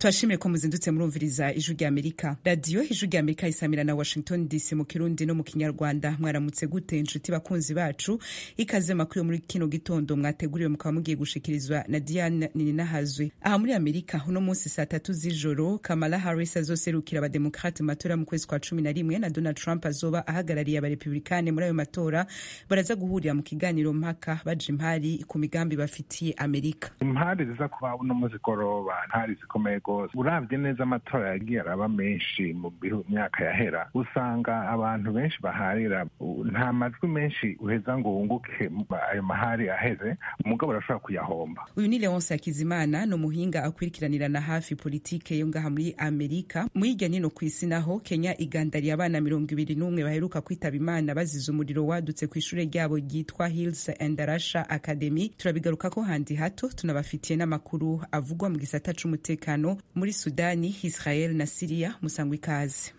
turashimire ko muzindutse murumviriza ijwi rya amerika radiyo ijwi rya amerika isamira na washington dc mu kirundi no mu kinyarwanda mwaramutse gute inshuti bakunzi bacu ikaze makuru yo muri kino gitondo mwateguriwe mukaba mugiye gushikirizwa na diane nininahazwe aha muri amerika uno munsi saa tatu z'ijoro kamala harris azoserukira abademokrate mu matora mu kwezi kwa cumi na rimwe na donald trump azoba ahagarariye abarepublikane muri ayo matora baraza guhurira mu kiganiro mpaka baja impari ku migambi bafitiye amerika impari ziza kuba uno munsi goroba ntari zikomeye rwose uravye neza amatora yagiye araba menshi mu myaka yahera usanga abantu benshi baharira nta majwi menshi uheza ngo wunguke ayo mahari aheze umugabo arashobora kuyahomba uyu ni leonce hakizimana ni umuhinga akwirikiranirana hafi politike yo ngaha muri amerika mu hirya nino ku isi naho kenya igandariye abana mirongo ibiri n'umwe baheruka kwitaba imana bazize umuriro wadutse ku ishure ryabo ryitwa hills and rasha academy turabigaruka ko handi hato tunabafitiye n'amakuru avugwa mu gisata c'umutekano muri sudani israel na siriya musangwa ikaze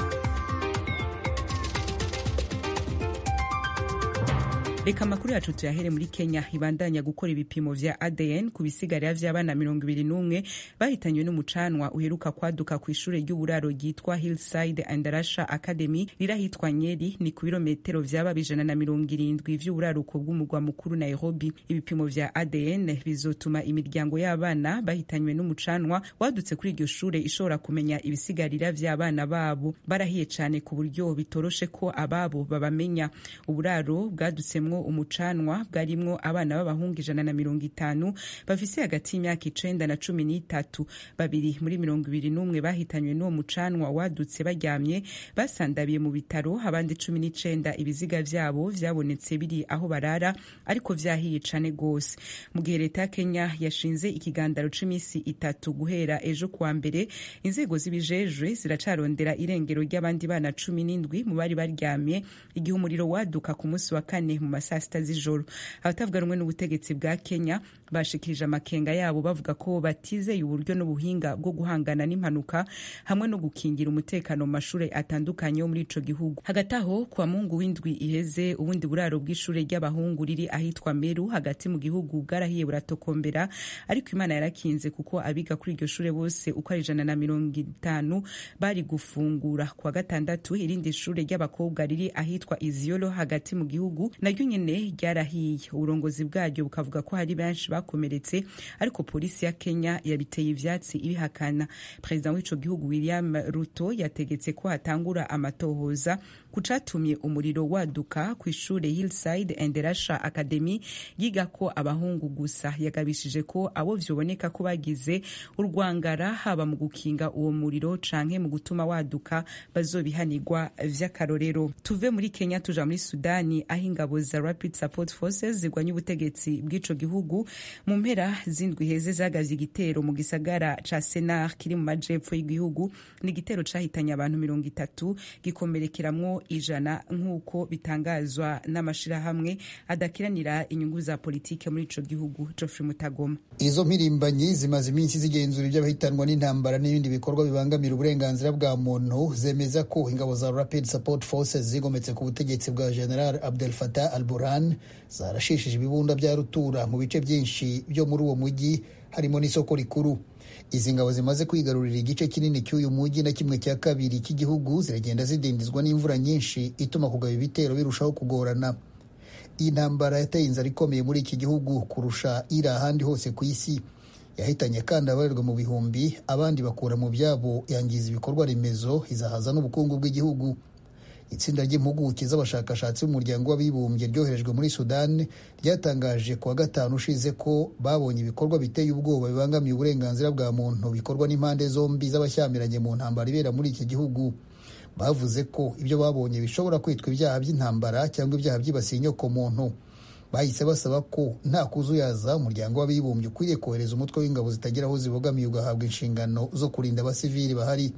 reka amakuru yacu tuyahere muri kenya ibandanya gukora ibipimo vya adn ku bisigarira vy'abana mirongo ibiri n'umwe bahitanywe n'umucanwa uheruka kwaduka ku ishure ry'uburaro ryitwa hillside and rasha academy rirahitwa nyeri ni ku birometero vyaba bijana na mirongo irindwi vy'uburaruko bw'umurwa mukuru nairobi ibipimo vya adn bizotuma imiryango y'abana bahitanywe n'umucanwa wadutse kuri iryo shure ishobora kumenya ibisigarira vy'abana babo barahiye cane ku buryo bitoroshe ko ababo babamenya uburaro bwadutsemwo umucanwa bwarimwo abana b'abahungu ijana na mirongo itanu bafise hagati y'imyaka icenda na cumi n'itatu babiri muri mirongo ibiri n'umwe bahitanywe n'uwo mucanwa wadutse baryamye basandabiye mu bitaro abandi cumi n'icenda ibiziga vyabo vyabonetse biri aho barara ariko vyahiye cane gose mu gihe leta ya kenya yashinze ikigandaro c'imisi itatu guhera ejo kuwa mbere inzego zibijejwe ziracarondera irengero ry'abandi bana cumi n'indwi mu bari baryamye igihe umuriro waduka ku munsi wa kane mu saa sita z'ijoro abatavuga rumwe n'ubutegetsi bwa kenya bashikirije amakenga yabo bavuga ko batizeye uburyo n'ubuhinga bwo guhangana n'impanuka hamwe no gukingira umutekano mu mashuri atandukanye yo muri ico gihugu hagati aho kwa mungu w'indwi iheze ubundi buraro bw'ishure ry'abahungu riri ahitwa meru hagati mu gihugu bwarahiye buratokombera ariko imana yarakinze kuko abiga kuri iryo shure bose uko ari ijana na mirongo itanu bari gufungura kwa gatandatu irindi shure ry'abakobwa riri ahitwa iziyolo hagati mu gihugu naryo nyene ryarahiye uburongozi bwaryo bukavuga ko hari benshi bakomeretse ariko polisi ya kenya yabiteye ivyatsi ibihakana perezida w'ico gihugu william ruto yategetse ko hatangura amatohoza ku catumye umuriro waduka ku ishure hillside and rasha academy yigako abahungu gusa yagabishije ko abo vyoboneka ko bagize urwangara haba mu gukinga uwo muriro canke mu gutuma waduka bazobihanirwa vy'akarorero tuve muri kenya tuja muri sudani aho ingabo za rapid support forces zirwanya ubutegetsi bw'ico gihugu mu mpera z'indwi heze zagavye igitero mu gisagara ca senar kiri mu majepfo y'igihugu ni igitero cahitanye abantu mirongo itatu gikomerekeramwo ijana nk'uko bitangazwa n'amashirahamwe adakiranira inyungu za politike muri ico gihugu Geoffrey Mutagoma izo mpirimbanyi zimaze iminsi zigenzura iby'abahitanwa n'intambara n'ibindi bikorwa bibangamira uburenganzira bwa muntu zemeza ko ingabo za rapid support forces zigometse ku butegetsi bwa general abdel fatah al burhan zarashishije ibibunda bya rutura mu bice byinshi byo muri uwo mujyi harimo n'isoko rikuru izi ngabo zimaze kwigarurira igice kinini cy'uyu mujyi na kimwe cya kabiri cy'igihugu ziragenda zidindizwa n'imvura nyinshi ituma kugaba ibitero birushaho kugorana iyi ntambara yateye inzara ikomeye muri iki gihugu kurusha iri ahandi hose ku isi yahitanye kandi abarirwa mu bihumbi abandi bakura mu byabo yangiza ibikorwa remezo izahaza n'ubukungu bw'igihugu itsinda ry'impuguke z'abashakashatsi b'umuryango w'abibumbye ryoherejwe muri sudani ryatangaje ku wa gatanu ushize ko babonye ibikorwa biteye ubwoba bibangamiye uburenganzira bwa muntu bikorwa n'impande zombi z'abashyamiranye mu ntambara ibera muri iki gihugu bavuze ko ibyo babonye bishobora kwitwa ibyaha by'intambara cyangwa ibyaha byibasiye inyoko muntu bahise basaba ko nta kuzuyaza umuryango w'abibumbye ukwiriye kohereza umutwe w'ingabo zitagira aho zibogamiye ugahabwa inshingano zo kurinda abasivili bahari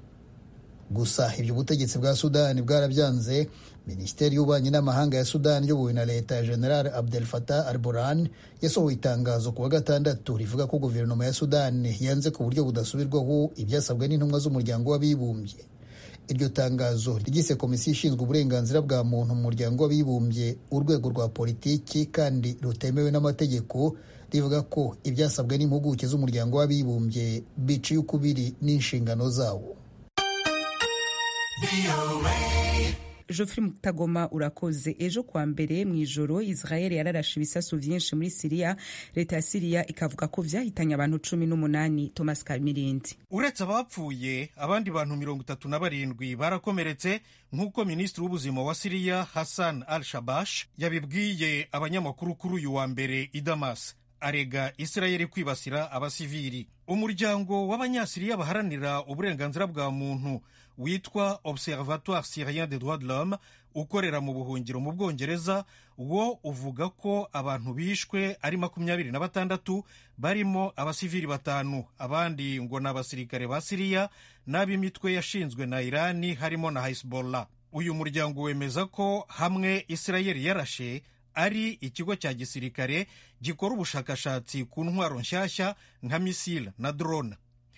gusa ibyo ubutegetsi bwa sudani bwarabyanze minisiteri y'ububanyi n'amahanga ya sudani iyobowe na leta ya general abdel fatah al burhan yasohoye itangazo ku wa gatandatu rivuga ko guverinoma ya sudani yanze ku buryo budasubirwaho ibyasabwe n'intumwa z'umuryango w'abibumbye iryo tangazo ryise komisiyo ishinzwe uburenganzira bwa muntu mu muryango w'abibumbye urwego rwa politiki kandi rutemewe n'amategeko rivuga ko ibyasabwe n'impuguke z'umuryango w'abibumbye biciye ukubiri n'inshingano zawo Geoffrey Mutagoma urakoze ejo kwa mbere mu ijoro Israel yararashe ibisasu vyinshi muri Syria leta ya Syria ikavuga ko vyahitanye abantu cumi n'umunani Thomas Kamirindi uretse abapfuye abandi bantu mirongo itatu na barindwi barakomeretse nk'uko minisitiri w'ubuzima wa Syria Hassan al-Shabash yabibwiye abanyamakuru kuri uyu wa mbere i Damas arega Israel kwibasira abasivili umuryango w'abanyasiriya baharanira uburenganzira bwa muntu witwa observatoire syrien des droits de l'homme ukorera mu buhungiro mu bwongereza wo uvuga ko abantu bishwe ari makumyabiri na batandatu barimo abasivili batanu abandi ngo ni abasirikare ba siriya n'ab'imitwe yashinzwe na irani harimo na hezbollah uyu muryango wemeza ko hamwe isirayeli yarashe ari ikigo cya gisirikare gikora ubushakashatsi ku ntwaro nshyashya nka misile na drone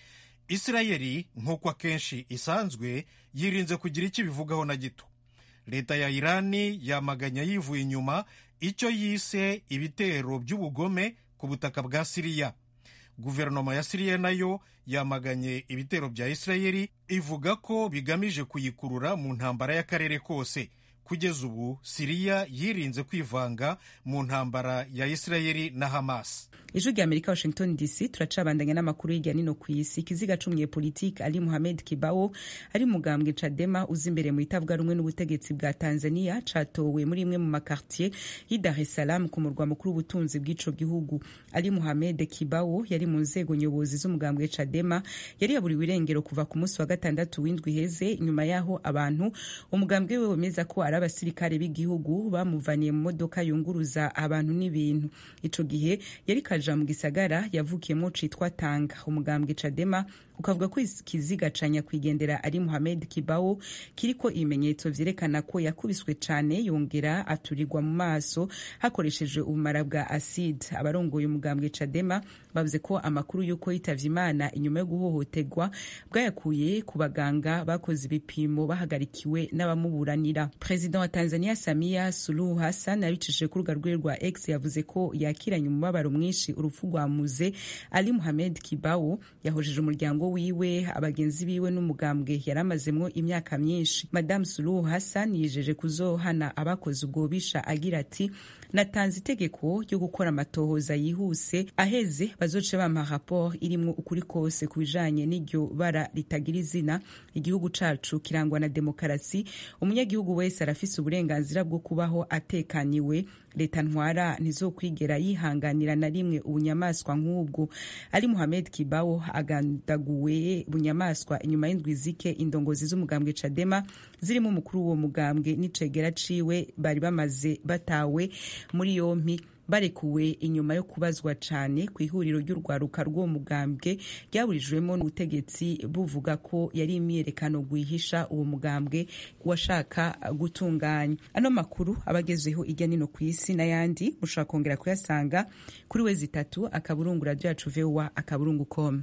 isirayeli nk'uko akenshi isanzwe yirinze kugira icyo ibivugaho na gito leta ya irani yamaganya yivuye inyuma icyo yise ibitero by'ubugome ku butaka bwa siriya guverinoma ya siriya nayo yamaganye ibitero bya isirayeli ivuga ko bigamije kuyikurura mu ntambara y'akarere kose kugeza ubu siriya yirinze kwivanga mu ntambara ya isirayeli na hamas ijwi rya amerika washington dc turacabandanya n'amakuru hirya nino ku isi ikiziga c'umunyepolitike ali muhamed kibao ari mugambwe cadema uza imbere mu itavuga rumwe n'ubutegetsi bwa tanzania catowe muri imwe mu makartier y'i dar es salaam ku murwa mukuru w'ubutunzi bw'ico gihugu ali muhamed kibao yari mu nzego nyobozi z'umugambwe cadema yari yaburiwe irengero kuva ku munsi wa gatandatu w'indwi iheze nyuma y'aho abantu umugambwe we wemeza ko ari abasirikare b'igihugu bamuvaniye mu modoka yunguruza abantu n'ibintu ico gihe yari kaja mu gisagara yavukiyemo citwa tanga umugambwe cadema ukavuga ko ikiziga ca nyakwigendera ari muhamed kibao kiriko ibimenyetso vyerekana ko yakubiswe cane yongera aturirwa mu maso hakoreshejwe ubumara bwa acide abarongoye umugambwe cadema bavuze ko amakuru y'uko yitavye imana inyuma yo guhohoterwa bwayakuye ku baganga bakoze ibipimo bahagarikiwe n'abamuburanira perezida wa tanzania samia suluhu hassan abicishije ku rubuga rwiwe rwa x yavuze ko yakiranye umubabaro mwinshi urupfu rwa muze ali muhamed kibao yahojeje umuryango wiwe abagenzi biwe n'umugambwe yari amazemwo imyaka myinshi madamu suluhu hassan yijeje kuzohana abakoze ubwo bisha agira ati natanze itegeko ryo gukora amatohoza yihuse aheze bazoce bampa raporo irimwo ukuri kose ku bijanye n'iryo bara ritagira izina igihugu cacu kirangwa na demokarasi umunyagihugu wese arafise uburenganzira bwo kubaho atekaniwe leta ntwara ntizokwigera yihanganira na rimwe ubunyamaswa nk'ubwo ari muhamed kibao agandaguwe bunyamaswa inyuma y'indwi zike indongozi z'umugambwe cadema zirimo umukuru w'uwo mugambwe n'icegera ciwe bari bamaze batawe muri yompi barekuwe inyuma yo kubazwa cane ku ihuriro ry'urwaruka rw'uwo mugambwe ryaburijwemo n'ubutegetsi buvuga ko yari imyiyerekano rwihisha uwo mugambwe washaka gutunganya ano makuru abagezeho irya nino ku isi n'ayandi mushobora kongera kuyasanga kuri we zitatu akaburungu radiyo yacu vowa akaburungu com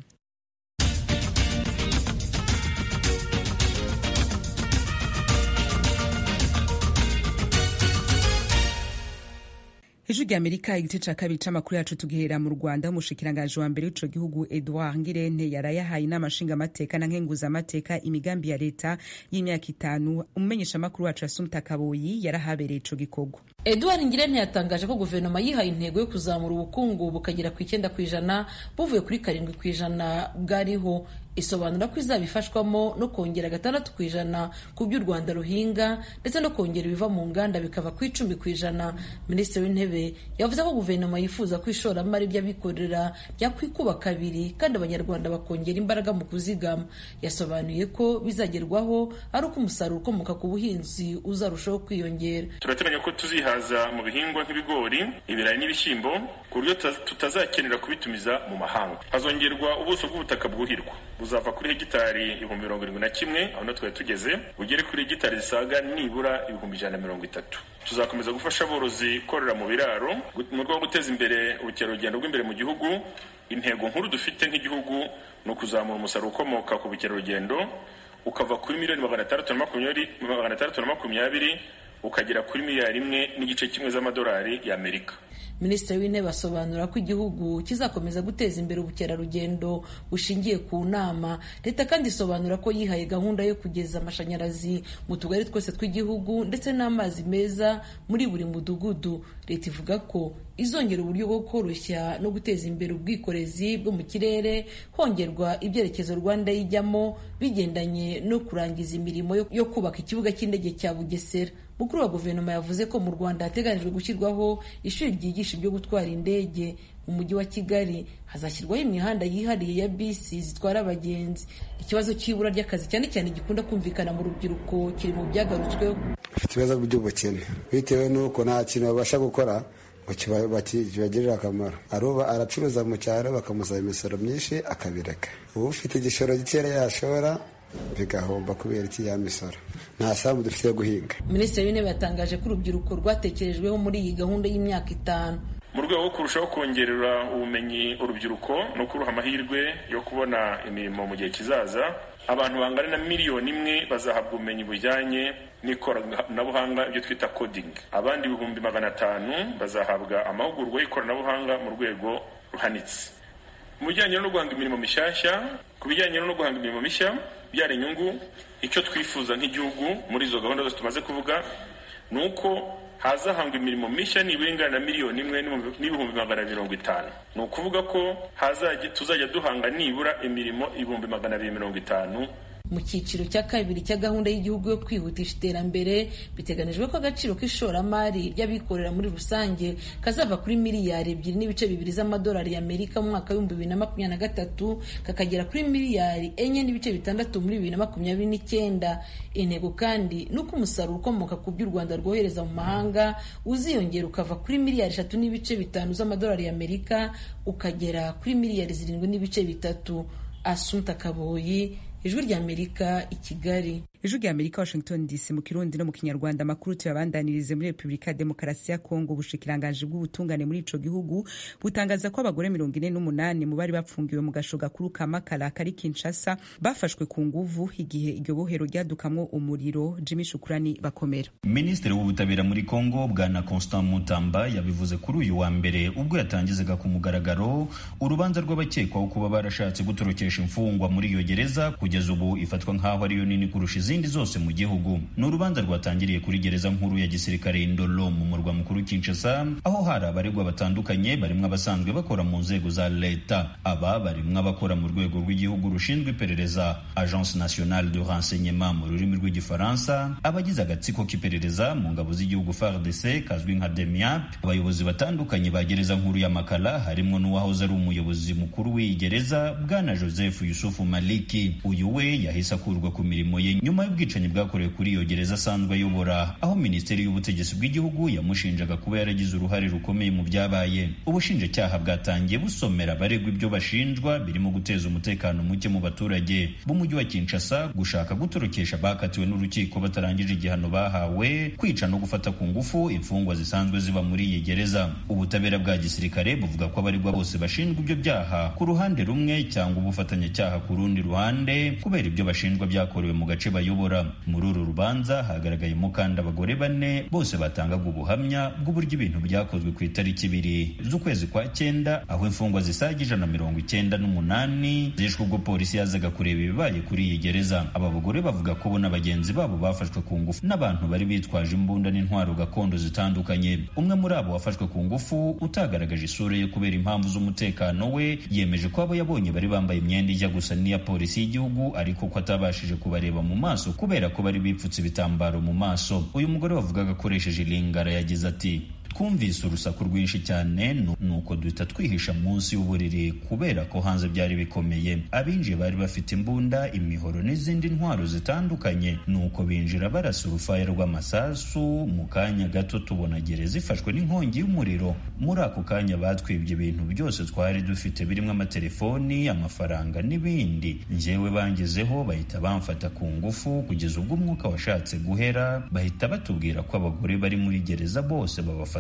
ijwi rya amerika igice ca kabiri c'amakuru yacu tugihera mu rwanda umushikiranganji wa mbere w'ico gihugu edouard ngirente yarayahaye inama nshingamateka na nkenguzamateka imigambi ya leta y'imyaka itanu umumenyeshamakuru wacu asumta kaboyi yarahabereye ico gikorwa edouard ngirente yatangaje ko guverinoma yihaye intego yo kuzamura ubukungu bukagera ku icyenda ku ijana buvuye kuri karindwi ku ijana bwariho isobanura ko izaba ifashwamo no kongera gatandatu ku ijana ku byo u rwanda ruhinga ndetse no kongera ibiva mu nganda bikava ku icumi ku ijana minisitiri w'intebe yavuze ko guverinoma yifuza ko ishoramari ry'abikorera ryakwikuba kabiri kandi abanyarwanda bakongera imbaraga mu kuzigama yasobanuye ko bizagerwaho ari uko umusaruro ukomoka ku buhinzi uzarushaho kwiyongera turateganya ko tuzihaza mu bihingwa nk'ibigori ibirayi n'ibishyimbo ku buryo tutazakenera kubitumiza mu mahanga hazongerwa ubuso bw'ubutaka bwuhirwa buzava kuri hegitari ibihumbi mirongo irindwi na kimwe aho na twari tugeze bugere kuri hegitari zisaga nibura ibihumbi ijana na mirongo itatu tuzakomeza gufasha aborozi korora mu biraro mu rwego rwo guteza imbere ubukerarugendo bw'imbere mu gihugu intego nkuru dufite nk'igihugu ni ukuzamura umusaruro ukomoka ku bukerarugendo ukava kuri miliyoni magana atandatu na makumyabiri ukagera kuri miliyari imwe n'igice kimwe z'amadolari y'amerika minisitiri w'intebe asobanura ko igihugu kizakomeza guteza imbere ubukerarugendo bushingiye ku nama leta kandi isobanura ko yihaye gahunda yo kugeza amashanyarazi mu tugari twose tw'igihugu ndetse n'amazi meza muri buri mudugudu leta ivuga ko izongera uburyo bwo koroshya no guteza imbere ubwikorezi bwo mu kirere hongerwa ibyerekezo rwanda yijyamo bigendanye no kurangiza imirimo yo kubaka ikibuga cy'indege cya bugesera mukuru wa guverinoma yavuze ko mu rwanda hateganijwe gushyirwaho ishuri ryigisha ibyo gutwara indege mu mujyi wa kigali hazashyirwaho imihanda yihariye ya bisi zitwara abagenzi ikibazo cy'ibura ry'akazi cyane cyane gikunda kumvikana mu rubyiruko kiri mu byagarutsweho bafite ibibazo by'ubukene bitewe n'uko nta kintu babasha gukora ngo kibagirire akamaro aruba aracuruza mu cyaro bakamusaba imisoro myinshi akabireka uba ufite igishoro gikeya yashora bigahomba kubera iki ya misoro nta sambu dufite yo guhinga minisitiri w'intebe yatangaje ko urubyiruko rwatekerejweho muri iyi gahunda y'imyaka itanu mu rwego rwo kurushaho kongerera ubumenyi urubyiruko no kuruha amahirwe yo kubona imirimo mu gihe kizaza abantu bangana na miliyoni imwe bazahabwa ubumenyi bujyanye n'ikoranabuhanga ibyo twita coding abandi ibihumbi magana atanu bazahabwa amahugurwa y'ikoranabuhanga mu rwego ruhanitse mu bijyanye no guhanga imirimo mishyashya ku bijyanye no guhanga imirimo mishya byara inyungu icyo twifuza nk'igihugu muri izo gahunda zose tumaze kuvuga ni uko hazahangwa imirimo mishya nibura ingana na miliyoni imwe n'ibihumbi magana mirongo itanu ni ukuvuga ko tuzajya duhanga nibura imirimo ibihumbi magana abiri mirongo itanu mu cyiciro cya kabiri cya gahunda y'igihugu yo kwihutisha iterambere biteganijwe ko agaciro k'ishoramari ry'abikorera muri rusange kazava kuri miliyari ebyiri n'ibice bibiri z'amadolari y'amerika mu mwaka w'ibihumbi bibiri na makumyabiri na gatatu kakagera kuri miliyari enye n'ibice bitandatu muri bibiri na makumyabiri n'icyenda intego kandi ni uko umusaruro ukomoka ku byo u rwanda rwohereza mu mahanga uziyongera ukava kuri miliyari eshatu n'ibice bitanu z'amadolari y'amerika ukagera kuri miliyari zirindwi n'ibice bitatu asunta kaboyi ijwi ry'amerika i kigali ijwi ry'amerika washington dc mu kirundi no mu kinyarwanda amakuru tuyabandanirize muri repubulika ya demokarasi ya kongo ubushikiranganji bw'ubutungane muri ico gihugu butangaza ko abagore mirongo ine n'umunani mu bari bapfungiwe mu gasho gakuru ka makala kari kinshasa bafashwe ku nguvu igihe iryo bohero ryadukamwo umuriro jimmy shukurani bakomera minisitiri w'ubutabera muri kongo bwana constant mutamba yabivuze kuri uyu wa mbere ubwo yatangizaga ku mugaragaro urubanza rw'abakekwaho kuba barashatse gutorokesha imfungwa muri iyo gereza kugeza ubu ifatwa nk'aho ariyo nini kurusha izindi zose mu gihugu ni urubanza rwatangiriye kuri gereza nkuru ya gisirikare indolo mu murwa mukuru kinshasa aho hari abaregwa batandukanye barimwo abasanzwe bakora mu nzego za leta aba barimwo abakora mu rwego rw'igihugu rushinzwe iperereza agence nationale de renseignement mu rurimi rw'igifaransa abagize agatsiko k'iperereza mu ngabo z'igihugu fardc kazwi nka demiap abayobozi batandukanye ba gereza nkuru ya makala harimwo n'uwahoze ari umuyobozi mukuru w'iyi gereza bwana joseph yusufu maliki uyu we yahise akurwa ku mirimo ye nyuma y'ubwicanyi bwakorewe kuri iyo gereza asanzwe ayobora aho minisiteri y'ubutegetsi bw'igihugu yamushinjaga kuba yaragize uruhare rukomeye mu byabaye ubushinjacyaha bwatangiye busomera abaregwa ibyo bashinjwa birimo guteza umutekano muke mu baturage b'umujyi wa kinshasa gushaka gutorokesha bakatiwe n'urukiko batarangije igihano bahawe kwica no gufata ku ngufu imfungwa zisanzwe ziba muri iyi gereza ubutabera bwa gisirikare buvuga ko abaregwa bose bashinjwa ibyo byaha ku ruhande rumwe cyangwa ubufatanyacyaha ku rundi ruhande kubera ibyo bashinjwa byakorewe mu gace bayobora muri uru rubanza hagaragayemo kandi abagore bane bose batangaga ubuhamya bw'uburyo ibintu byakozwe ku itariki ibiri z'ukwezi kwa cyenda aho imfungwa zisaga ijana na mirongo icyenda n'umunani zishwe ubwo polisi yazaga kureba ibibaye kuri iyi gereza aba bagore bavuga ko bo na bagenzi babo bafashwe ku ngufu n'abantu bari bitwaje imbunda n'intwaro gakondo zitandukanye umwe muri abo wafashwe ku ngufu utagaragaje isura ye kubera impamvu z'umutekano we yemeje ko abo yabonye bari bambaye imyenda ijya gusa n'iya polisi y'igihugu ariko ko atabashije kubareba mu maso kubera ko bari bipfutse ibitambaro mu maso uyu mugore wavugaga akoresheje ilingara yagize ati twumvise urusaku rwinshi cyane nuko duhita twihisha munsi y'uburiri kubera ko hanze byari bikomeye abinjiye bari bafite imbunda imihoro n'izindi ntwaro zitandukanye nuko binjira barasa urufaya rw'amasasu mu kanya gato tubona gereza ifashwe n'inkongi y'umuriro muri ako kanya batwibye ibintu byose twari dufite birimo amatelefoni amafaranga n'ibindi njyewe bangezeho bahita bamfata ku ngufu kugeza ubwo umwuka washatse guhera bahita batubwira ko abagore bari muri gereza bose babafata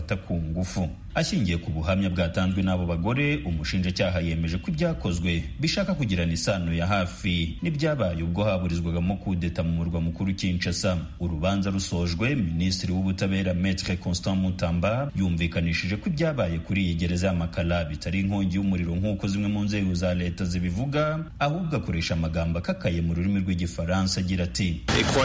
babafata ku ngufu ashingiye ku buhamya bwatanzwe n'abo bagore umushinjacyaha yemeje ko ibyakozwe bishaka kugirana isano ya hafi n'ibyabaye ubwo haburizwagamo kudeta mu murwa mukuru Kinshasa urubanza rusojwe minisitiri w'ubutabera Maître Constant Mutamba yumvikanishije ko ibyabaye kuri iyi gereza ya Makala bitari inkongi y'umuriro nk'uko zimwe mu nzego za leta zibivuga ahubwo akoresha amagambo akakaye mu rurimi rw'igifaransa agira ati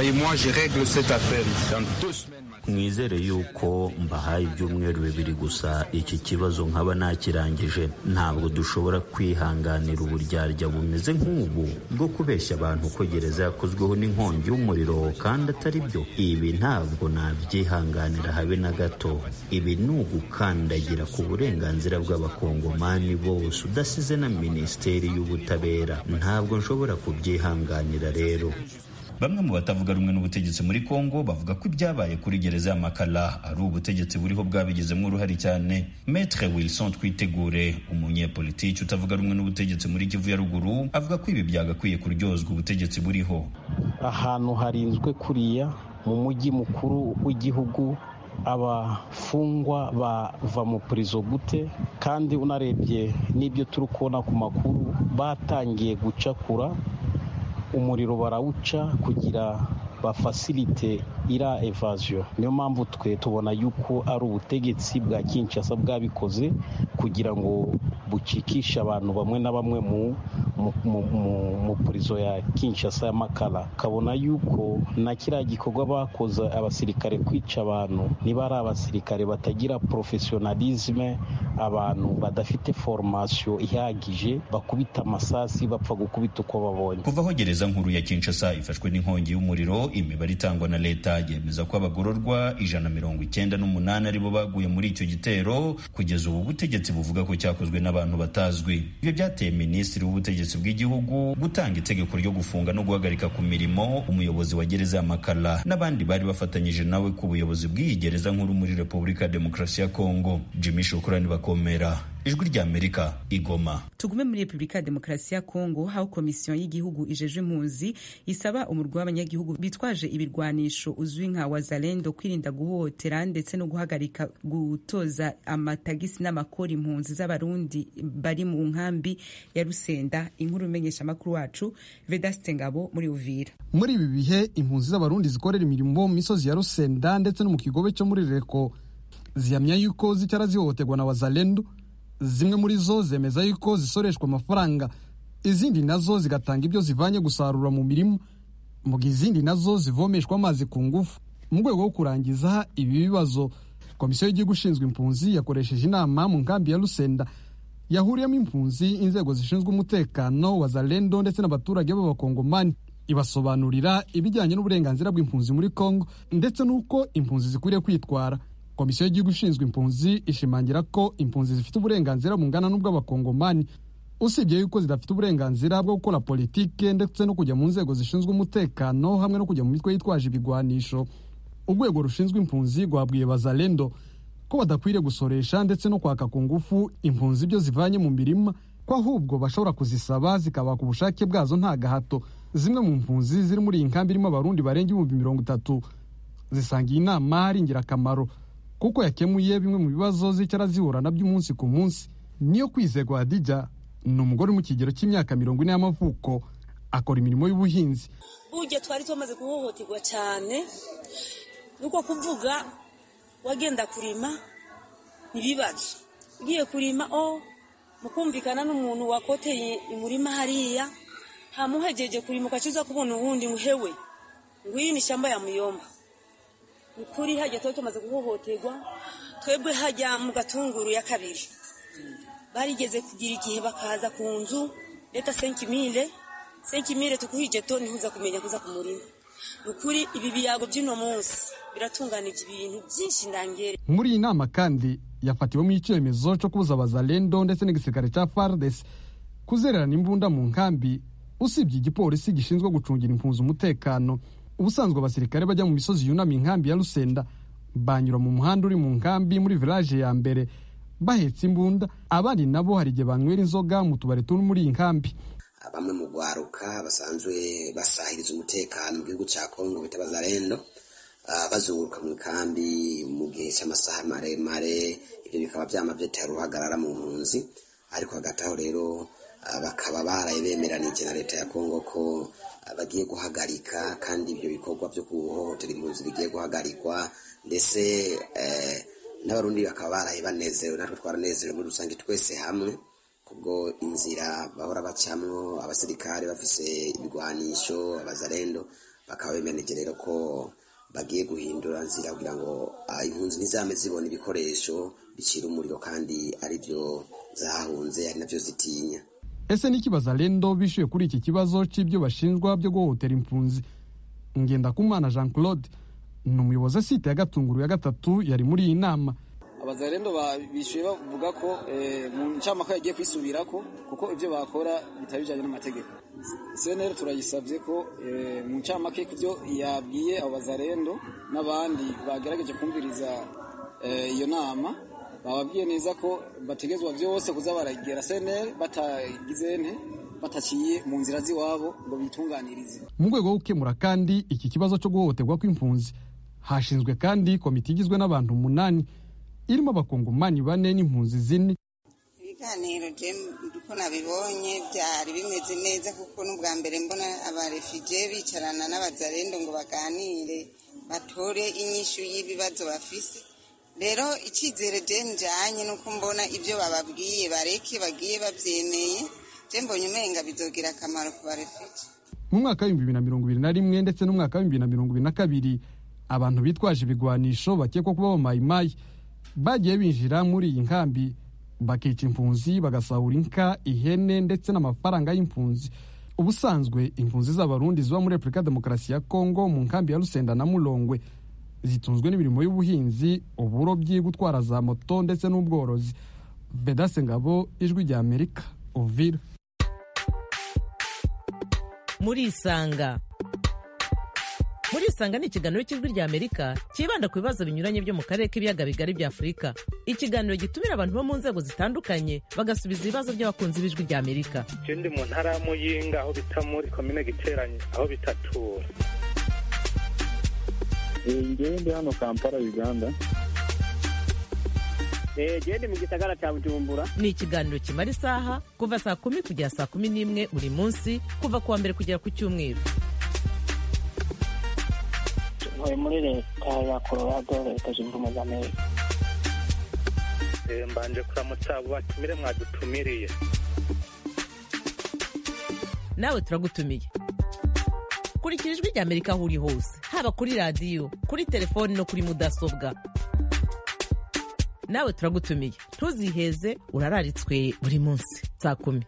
mwizere yuko mbahaye ibyumweru bibiri gusa iki kibazo nkaba nakirangije ntabwo dushobora kwihanganira uburyarya bumeze nk'ubu bwo kubeshya abantu ko gereza yakozweho n'inkongi y'umuriro kandi atari byo ibi ntabwo nabyihanganira habe na gato ibi ni ugukandagira ku burenganzira bw'abakongomani bose udasize na minisiteri y'ubutabera ntabwo nshobora kubyihanganira rero bamwe mu batavuga rumwe n'ubutegetsi muri Kongo bavuga ko ibyabaye kuri gereza ya Makala ari ubutegetsi buriho bwabigizemo uruhare cyane Maître Wilson Twitegure umunyepolitiki utavuga rumwe n'ubutegetsi muri Kivu ya ruguru avuga ko ibi byagakwiye kuryozwa ubutegetsi buriho ahantu harinzwe kuriya mu mujyi mukuru w'igihugu abafungwa bava mu purizo gute kandi unarebye n'ibyo turi kubona ku makuru batangiye gucakura umuriro barawuca kugira bafasilite ira evaziyo niyo mpamvu twe tubona yuko ari ubutegetsi bwa kinshasa bwabikoze kugira ngo bucikishe abantu bamwe na bamwe mu mu purizo ya kinshasa ya makara ukabona yuko na kiriya gikorwa bakoze abasirikare kwica abantu niba ari abasirikare batagira porofesiyonalizme abantu badafite foromasiyo ihagije bakubita amasasi bapfa gukubita uko babonye kuva aho gereza nkuru ya kinshasa ifashwe n'inkongi y'umuriro imibare itangwa na leta yemeza ko abagororwa ijana mirongo icyenda n'umunani aribo baguye muri icyo gitero kugeza ubu butegetsi buvuga ko cyakozwe n'abantu batazwi ibyo byateye minisitiri w'ubutegetsi bw'igihugu gutanga itegeko ryo gufunga no guhagarika ku mirimo umuyobozi wa gereza ya makala n'abandi bari bafatanyije nawe ku buyobozi bw'iyi gereza nkuru muri repubulika ya demokarasi ya kongo jimmy shukurani bakomera ijwi rya amerika igoma tugume muri repubulika ya demokarasi ya kongo aho komisiyo y'igihugu ijejwe impunzi isaba umurwi w'abanyagihugu bitwaje ibirwanisho uzwi nka wazalendo kwirinda guhohotera ndetse no guhagarika gutoza amatagisi n'amakori impunzi z'abarundi bari mu nkambi ya rusenda inkuru imenyesha amakuru wacu vedaste ngabo muri uvira muri ibi bihe impunzi z'abarundi zikorera imirimo mu misozi ya rusenda ndetse no mu kigobe cyo muri reko zihamya yuko zicara zihohoterwa na wazalendo zimwe muri zo zemeza yuko zisoreshwa amafaranga izindi nazo zigatanga ibyo zivanye gusarura mu mirima mu gihe izindi nazo zivomeshwa amazi ku ngufu mu rwego rwo kurangiza ibi bibazo komisiyo y'igihugu ishinzwe impunzi yakoresheje inama mu nkambi ya rusenda yahuriyemo impunzi inzego zishinzwe umutekano wa zalendo ndetse n'abaturage b'abakongomani ibasobanurira ibijyanye n'uburenganzira bw'impunzi muri congo ndetse n'uko impunzi zikwiriye kwitwara komisiyo y'igihugu ishinzwe impunzi ishimangira ko impunzi zifite uburenganzira bungana n'ubw'abakongomani usibye yuko zidafite uburenganzira bwo gukora politike ndetse no kujya mu nzego zishinzwe umutekano hamwe no kujya mu mitwe yitwaje ibigwanisho urwego rushinzwe impunzi rwabwiye bazalendo ko badakwiriye gusoresha ndetse no kwaka ku ngufu impunzi ibyo zivanye mu mirima ko ahubwo bashobora kuzisaba zikabaka ubushake bwazo nta gahato zimwe mu mpunzi ziri muri iyi nkambi irimo abarundi barenga ibihumbi mirongo itatu zisanga iyi nama ari ingirakamaro kuko yakemuye bimwe mu bibazo zicara zihura nabyo umunsi ku munsi niyo kwizerwa hadija ni umugore uri mu kigero cy'imyaka mirongo ine y'amavuko akora imirimo y'ubuhinzi burya twari tumaze guhohoterwa cyane nuko kuvuga wagenda kurima ntibibazo ugiye kurima o mukumvikana n'umuntu wakoteye umurima hariya ntamuhegeje kurima ukacuza kubona uwundi muhewe ngw'iyi ni ishyamba ya muyomba ukuri hajya tuba tumaze guhohoterwa twebwe hajya mu gatunguru ya kabiri barigeze kugira igihe bakaza ku nzu leta senkimire senkimire tukuhije to ntihuza kumenya kuza ku murima ni ukuri ibi biyago by'uno munsi biratunganije ibintu byinshi ndangere muri iyi nama kandi yafatiwemo icyemezo cyo kubuza abazalendo ndetse n'igisirikare cya fardes kuzererana imbunda mu nkambi usibye igipolisi gishinzwe gucungira impunzi umutekano ubusanzwe abasirikare bajya mu misozi yunamye inkambi ya rusenda banyura mu muhanda uri mu nkambi muri village ya mbere bahetse imbunda abandi nabo hari igihe banywera inzoga mu tubari turi muri iyi nkambi bamwe mu rwaruka basanzwe basahiriza umutekano mu gihugu cya kongo bita bazarendo bazunguruka mu ikambi mu gihe cy'amasaha maremare ibyo bikaba byama byatera uruhagarara mu mpunzi ariko hagati aho rero bakaba baraye bemeranije na leta ya kongo ko bagiye guhagarika kandi ibyo bikorwa byo guhohotera impunzi bigiye guhagarikwa ndetse n'abarundi bakaba baraye banezerewe natwe twaranezerewe muri rusange twese hamwe kubwo inzira bahora bacamwo abasirikare bafise ibigwanisho abazarendo bakaba bemeranije rero ko bagiye guhindura nzira kugira ngo impunzi ntizame zibona ibikoresho bicira umuriro kandi ari byo zahunze ari nabyo zitinya ese niki bazalendo bishyuye kuri iki kibazo cy'ibyo bashinjwa byo guhohotera impunzi ngendakumana jean claude ni umuyobozi site ya gatunguru ya gatatu yari muri iyi nama abazarendo bishyuye bavuga ko mu ncamaka yagiye kwisubira ko kuko ibyo bakora bitari bijyanye n'amategeko seneri turayisabye ko mu ncamake ku byo yabwiye abo bazarendo n'abandi bagerageje kumviriza iyo nama bababwiye neza ko bategezwa byose kuza baragera seneri batagize nte bataciye mu nzira z'iwabo ngo bitunganirize mu rwego rwo gukemura kandi iki kibazo cyo guhohoterwa kw'impunzi hashinzwe kandi komite igizwe n'abantu umunani irimo abakongomani bane n'impunzi zine ibiganiro uko nabibonye byari bimeze neza kuko n'ubwa mbere mbona abarefugee bicarana n'abazarendo ngo baganire batore inyishu y'ibibazo bafise rero icyizere je njanye nuko mbona ibyo bababwiye bareke bagiye babyemeye je mbonye umenga bizogira akamaro ku barefugee mu mwaka w'ibihumbi bibiri na mirongo ibiri na rimwe ndetse n'umwaka w'ibihumbi bibiri na mirongo ibiri na kabiri abantu bitwaje ibigwanisho bakekwa kuba abamayimayi bagiye binjira muri iyi nkambi bakica impunzi bagasahura inka ihene ndetse n'amafaranga y'impunzi ubusanzwe impunzi z'abarundi ziba muri repubulika ya demokarasi ya kongo mu nkambi ya rusenda na mulongwe zitunzwe n'imirimo y'ubuhinzi uburobyi gutwara za moto ndetse n'ubworozi vedase ngabo ijwi rya amerika uvira muri isanga muri isanga ni ikiganiro cy'ijwi rya amerika cyibanda ku bibazo binyuranye byo mu karere k'ibiyaga bigari bya afurika ikiganiro gitumira abantu bo mu nzego zitandukanye bagasubiza ibibazo by'abakunzi b'ijwi rya amerika icyo ndi mu ntara ya muyinga aho bita muri komine giteranye aho bitatura ngewe ndi hano kampala uganda gende mu gisagara cya bujumbura ni ikiganiro kimara isaha kuva saa kumi kugera saa kumi n'imwe buri munsi kuva ku wa mbere kugera ku cyumweru ntuye muri leta ya colorado leta zunze ubumwe za amerika mbanje kuramutsa abo batumire mwadutumiriye nawe turagutumiye kurikira ijwi rya amerika aho uri hose haba kuri radiyo kuri telefoni no kuri mudasobwa nawe turagutumiye ntuziheze urararitswe buri munsi saa kumi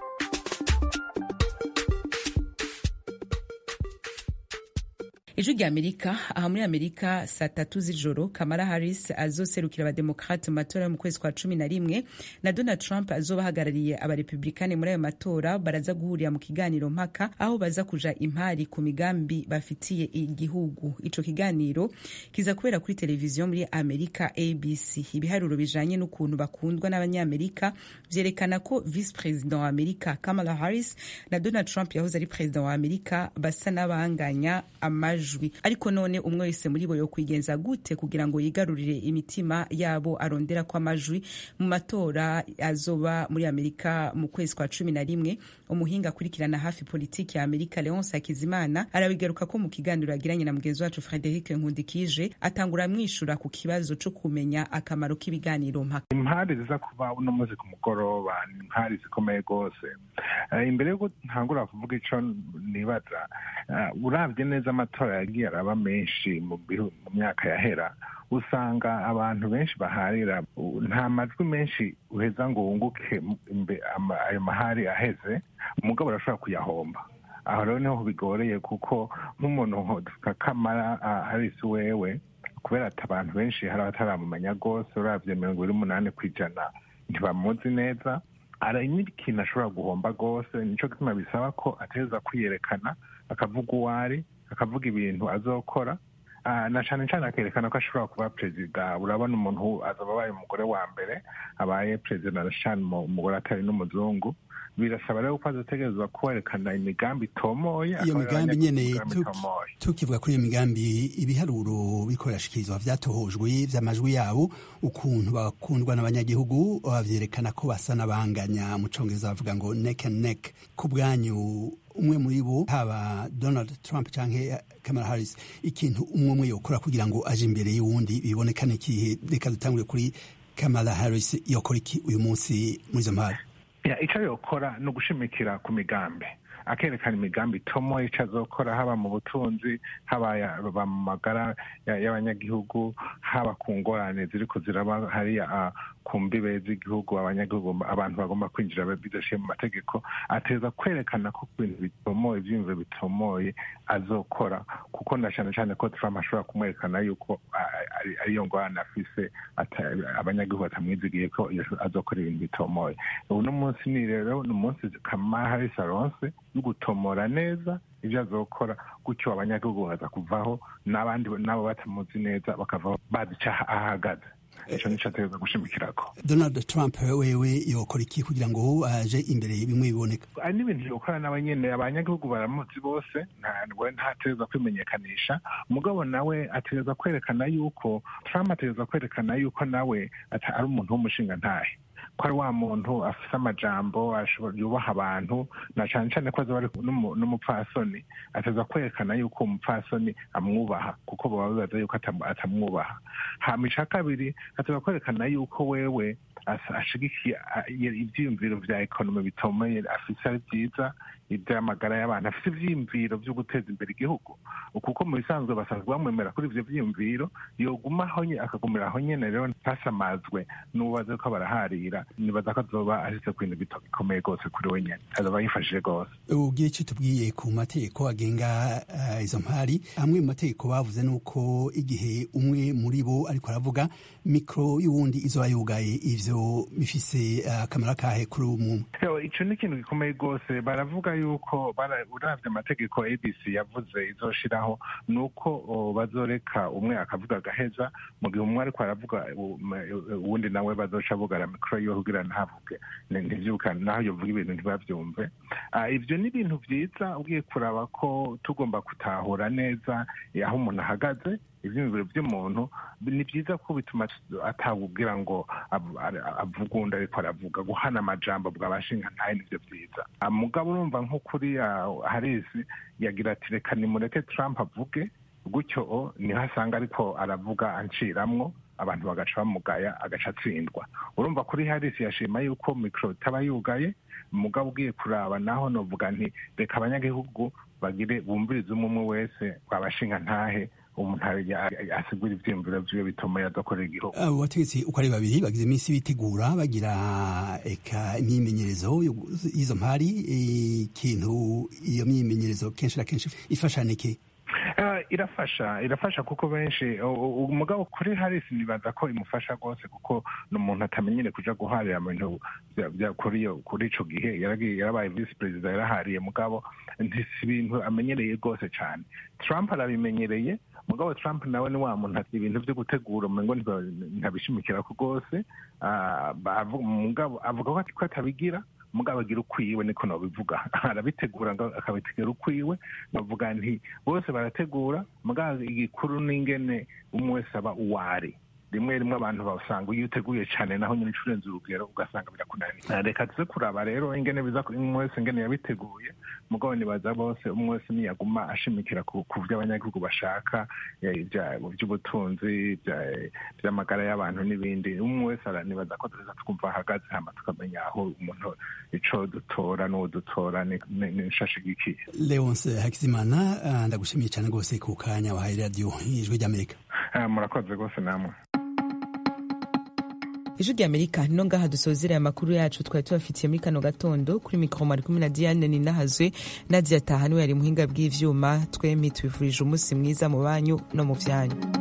ijwi rya amerika aha muri amerika saa tatu z'ijoro kamara harris azoserukira abademokrate mu matora yo mu kwezi kwa cumi na rimwe na donald trump azoba ahagarariye abarepublikani muri ayo matora baraza guhurira mu kiganiro mpaka aho baza kuja impari ku migambi bafitiye igihugu ico kiganiro kiza kubera kuri televiziyo muri amerika abc ibiharuro bijanye n'ukuntu bakundwa n'abanyamerika vyerekana ko vice president wa amerika kamala harris na donald trump yahoze ari president wa amerika basa n'abanganya amajwi ariko none umwe wese muri bo yokwigenza gute kugira ngo yigarurire imitima yabo arondera ko amajwi mu matora azoba muri amerika mu kwezi kwa cumi na rimwe umuhinga akurikirana hafi politiki ya amerika leonce hakizimana arabigaruka ko mu kiganiro yagiranye na mugenzi wacu frederic nkundikije atangura amwishura ku kibazo co kumenya akamaro k'ibiganiro mpaka impari ziza kuba uno munsi ku mugoroba ni impari zikomeye rwose imbere yuko ntangura kuvuga ico nibaza urabye neza amatora yagiye araba menshi mu myaka yahera usanga abantu benshi baharira nta majwi menshi uheza ngo wunguke ayo mahari aheze umugabo arashobora kuyahomba aho rero niho bigoreye kuko nk'umuntu nka kamara harisi wewe kubera ati abantu benshi hari abataramumenya rwose urabye mirongo ibiri n'umunani ku ijana ntibamuzi neza ari n'ikintu ashobora guhomba rwose nicyo gituma bisaba ko ateza kwiyerekana akavuga uwo ari akavuga ibintu azokora na cyane cyane akerekana ko ashobora kuba perezida urabona umuntu azaba abaye umugore wa mbere abaye perezida na cyane umugore atari n'umuzungu birasaba rero ko azotegerezwa kwerekana imigambi itomoye iyo migambi nyene tukivuga kuri iyo migambi ibiharuro biriko birashikirizwa vyatohojwe vy'amajwi yabo ukuntu bakundwa n'abanyagihugu bavyerekana ko basa n'abanganya mu congereza bavuga ngo neck and neck ku bwanyu umwe muri bo haba donald trump canke kamala harris ikintu umwe umwe yokora kugira ngo aje imbere y'uwundi bibonekane ikihe reka dutangure kuri kamala harris yokora iki uyu munsi muri izo mpari icyo yokora ni ugushimikira ku migambi akerekana imigambi itomo icyo azokora haba mu butunzi haba mu magara y'abanyagihugu haba ku ngorane ziri ziraba hariya ku mbibe z'igihugu abanyagihugu abantu bagomba kwinjira bidashiye mu mategeko ateza kwerekana ko ku bintu bitomoye ibyiyumviro bitomoye azokora kuko na cyane cyane ko Trump ashobora kumwerekana yuko ariyo ngorane afise abanyagihugu batamwizigiye ko azokora ibintu bitomoye uno munsi ni rero ni umunsi Kamala Harris aronse yo gutomora neza ibyo azokora gutyo abanyagihugu baza kuvaho n'abandi nabo batamuzi neza bakavaho bazi icyo ahagaze icyo nicyo ategereza gushimikirako donald trump wewe yokora iki kugira ngo aje imbere bimwe biboneka hari n'ibintu yokora nawe nyine abanyagihugu baramuzi bose ntabwo ntategereza kwimenyekanisha umugabo nawe ategereza kwerekana yuko trump ategereza kwerekana yuko nawe ari umuntu w'umushinga ntahe ko ari wa muntu afite amajambo yubaha abantu na cyane cyane ko azaba ari n'umupfasoni ateza kwerekana yuko umupfasoni amwubaha kuko baba bibaza yuko atamwubaha hama icya kabiri ateza kwerekana yuko wewe ashigikiye ibyiyumviro bya ekonomi bitomeye afite ari byiza iby'amagara y'abantu afite ibyiyumviro byo guteza imbere igihugu kuko mu bisanzwe basanzwe bamwemera kuri ibyo byiyumviro yogumaho akagumira aho nyine rero ntasamazwe n'ubaze ko baraharira nibaza ko azoba ashyize ku bintu bikomeye rwose kuri we nyine azaba yifashije rwose ubwiye icyo tubwiye ku mategeko agenga izo mpari amwe mu mategeko bavuze ni uko igihe umwe muri bo ariko aravuga mikoro y'uwundi izoba yugaye ivyo bifise akamaro kahe kuri umwe icyo ni ikintu gikomeye rwose baravuga yuko uravye amategeko abc yavuze izoshiraho ni uko bazoreka umwe akavuga agaheza mu gihe umwe ariko aravuga uwundi nawe bazoca bugara mikoro yiwe kugira ntavuge ntivyuka naho yovuga ibintu ntibavyumve ivyo ni ibintu vyiza ugiye kuraba ko tugomba gutahura neza aho umuntu ahagaze ivyiyumviro vy'umuntu ni vyiza ko bituma atawubwira ngo avuga undi ariko aravuga guhana amajambo bwabashinga ntaye nivyo vyiza mugabo urumva nko kuri harisi yagira ati reka nimureke trump avuge gutyo niho asanga ariko aravuga anciramwo abantu bagaca bamugaya agaca atsindwa urumva kuri harisi yashima yuko mikoro itaba yugaye mugabo ugiye kuraba naho novuga nti reka abanyagihugu bagire bumvirize umwe umwe wese wabashinga ntahe umuntu asigura ivyiyumviro vyiwe bitomoye adakorera igihugu abo bategetsi uko ari babiri bagize iminsi bitegura bagira eka imyimenyerezo y'izo mpari ikintu iyo myimenyerezo kenshi na kenshi ifasha niki irafasha irafasha kuko benshi umugabo kuri harisi nibaza ko imufasha rwose kuko ni umuntu atamenyere kuja guharira mu bintu kuri ico gihe yarabaye visi perezida yarahariye mugabo ntisi ibintu amenyereye rwose cane trump arabimenyereye mugabo trump nawe ni wa muntu ati ibintu vyo gutegura umengo ntabishimikirako rwose mugabo avuga ko atabigira mugabo agira ukwiwe niko nobivuga arabitegura akabitegera ukwiwe bavuga nti bose barategura mugabo igikuru n'ingene umwe wese aba uwari rimwe rimwe abantu basanga iyo uteguye cyane naho nyine ucurenza urugero ugasanga birakunaniye reka tuze kuraba rero ingene biza umwe wese ingene yabiteguye mugabo nibaza bose umwe wese niyaguma ashimikira ku byo abanyagihugu bashaka by'ubutunzi by'amagara y'abantu n'ibindi umwe wese nibaza ko tuza twumva ahagaze hama tukamenya aho umuntu ico dutora n'uwo dutora n'ishashigikiye leonce hakizimana ndagushimiye cyane rwose ku kanya wahaye radiyo ijwi ry'amerika murakoze rwose namwe ijwi rya amerika no ngaha dusozera amakuru yacu twari tubafitiye muri kano gatondo kuri mikoro mari kumwe na diane ninahazwe nadia taha niwe yari muhinga bw'ivyuma twembi tubifurije umunsi mwiza mu banyu no mu vyanyu